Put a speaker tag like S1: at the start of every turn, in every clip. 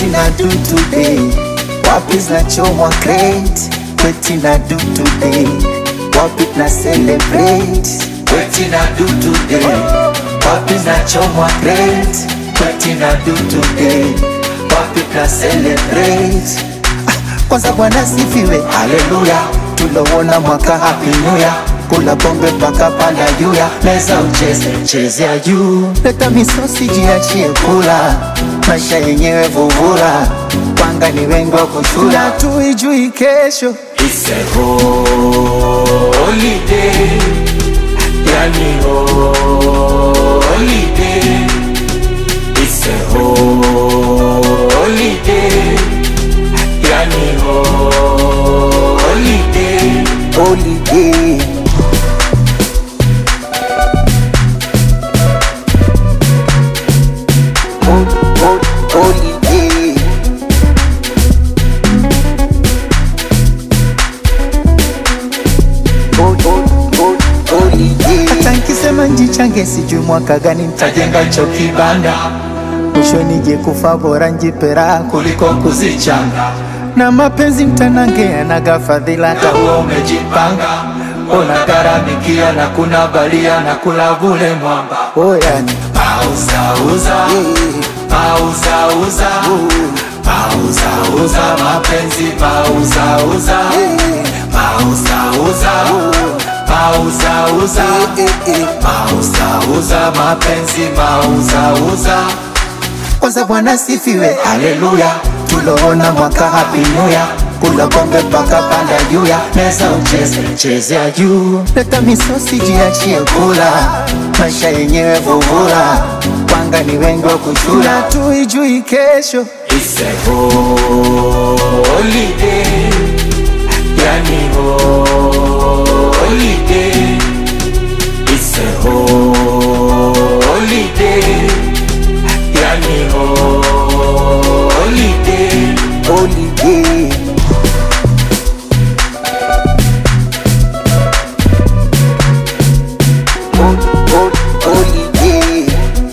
S1: na do today wapi zinachomwa crate kweti na do today wapi na celebrate kweti na do today wapi zinachomwa crate kweti na do today wapi na celebrate kwanza bwana sifiwe haleluya tulowona mwaka happy new year kula pombe mpaka panda juya meza ucheze chezea juu leta misosi jiachie kula maisha yenyewe vuvula panga ni wengi wa kushula tuijui kesho
S2: It's a holiday, yani holiday. It's a holiday, yani holiday.
S1: holiday Hol- hol- holiday Hol- hol- hol- holiday. hata nkisema njichange sijui mwaka gani ntajenga cho kibanda mwisho nije kufa bora njipera kuliko kuzichanga na mapenzi mtanange anaga fadhila hata huo umejipanga unagharamikia na kuna balia na kula vule mwamba oyani
S2: Pauzauza, pauzauza, pauzauza mapenzi, pauzauza, pauzauza, pauzauza, pauzauza mapenzi, pauzauza.
S1: kwanza bwana sifiwe haleluya tuloona mwaka happy new year kula pombe mpaka panda juya meza ucheze chezea juu leta misosi jiachie kula maisha yenyewe vuvula panga ni wengi wa kushula tuijui kesho
S2: It's a holiday, yani holiday. It's a holiday, yani holiday.
S1: holiday Hol- hol- holiday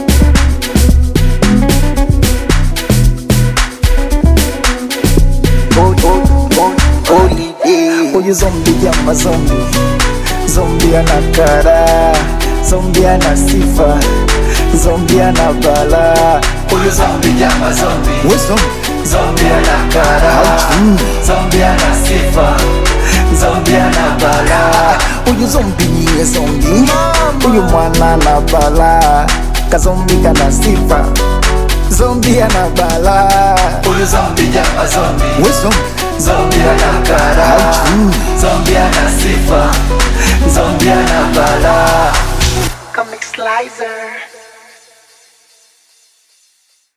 S1: Hol- hol- hol- holiday huyu zombi jama zombi zombi ana kara zombi ana sifa zombi ana bala huyu zombi jama zombi we zombi
S2: Zombie ana kara, zombie ana sifa, zombie ana bala.
S1: huyu zombi niye zombi huyu mwana na bala kazombi kana sifa zombi ana bala
S2: Huyu zombie jama zombie,
S1: we zombi
S2: zombie ana kara, zombie ana sifa, zombie ana bala.
S3: Comic Slicer.